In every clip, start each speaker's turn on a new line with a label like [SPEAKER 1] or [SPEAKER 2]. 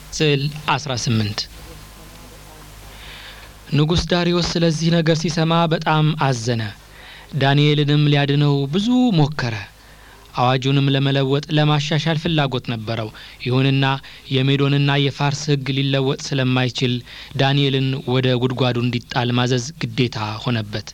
[SPEAKER 1] ስዕል 18 ንጉሥ ዳርዮስ ስለዚህ ነገር ሲሰማ በጣም አዘነ። ዳንኤልንም ሊያድነው ብዙ ሞከረ። አዋጁንም ለመለወጥ ለማሻሻል ፍላጎት ነበረው። ይሁንና የሜዶንና የፋርስ ሕግ ሊለወጥ ስለማይችል ዳንኤልን ወደ ጉድጓዱ እንዲጣል ማዘዝ ግዴታ ሆነበት።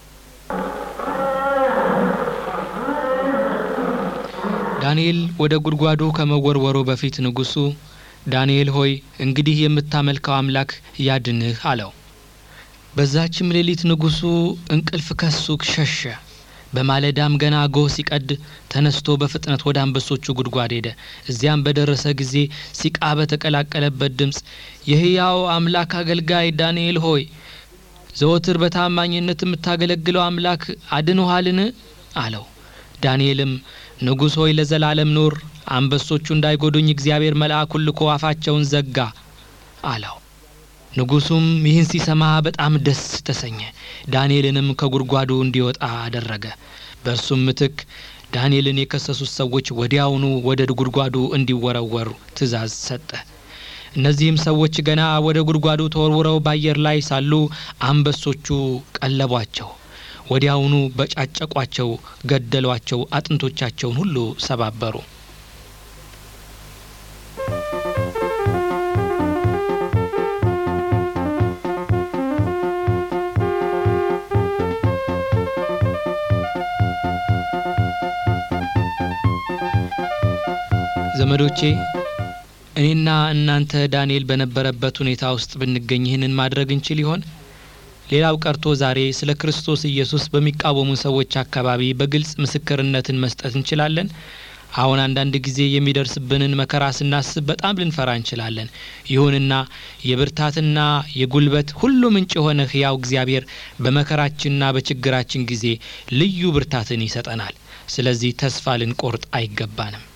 [SPEAKER 1] ዳንኤል ወደ ጉድጓዱ ከመወርወሩ በፊት ንጉሡ ዳንኤል ሆይ እንግዲህ የምታመልከው አምላክ ያድንህ አለው። በዛችም ሌሊት ንጉሡ እንቅልፍ ከሱ ሸሸ። በማለዳም ገና ጎህ ሲቀድ ተነስቶ በፍጥነት ወደ አንበሶቹ ጉድጓድ ሄደ። እዚያም በደረሰ ጊዜ ሲቃ በተቀላቀለበት ድምፅ የሕያው አምላክ አገልጋይ ዳንኤል ሆይ ዘወትር በታማኝነት የምታገለግለው አምላክ አድንኋልን? አለው። ዳንኤልም ንጉሥ ሆይ ለዘላለም ኑር፣ አንበሶቹ እንዳይጎዱኝ እግዚአብሔር መልአኩን ልኮ አፋቸውን ዘጋ አለው። ንጉሡም ይህን ሲሰማ በጣም ደስ ተሰኘ። ዳንኤልንም ከጉድጓዱ እንዲወጣ አደረገ። በእርሱም ምትክ ዳንኤልን የከሰሱት ሰዎች ወዲያውኑ ወደ ጉድጓዱ እንዲወረወሩ ትእዛዝ ሰጠ። እነዚህም ሰዎች ገና ወደ ጉድጓዱ ተወርውረው በአየር ላይ ሳሉ አንበሶቹ ቀለቧቸው። ወዲያውኑ በጫጨቋቸው፣ ገደሏቸው፣ አጥንቶቻቸውን ሁሉ ሰባበሩ። ዘመዶቼ እኔና እናንተ ዳንኤል በነበረበት ሁኔታ ውስጥ ብንገኝ ይህንን ማድረግ እንችል ይሆን? ሌላው ቀርቶ ዛሬ ስለ ክርስቶስ ኢየሱስ በሚቃወሙ ሰዎች አካባቢ በግልጽ ምስክርነትን መስጠት እንችላለን? አሁን አንዳንድ ጊዜ የሚደርስብንን መከራ ስናስብ በጣም ልንፈራ እንችላለን። ይሁንና የብርታትና የጉልበት ሁሉ ምንጭ የሆነ ሕያው እግዚአብሔር በመከራችንና በችግራችን ጊዜ ልዩ ብርታትን ይሰጠናል። ስለዚህ ተስፋ ልንቆርጥ አይገባንም።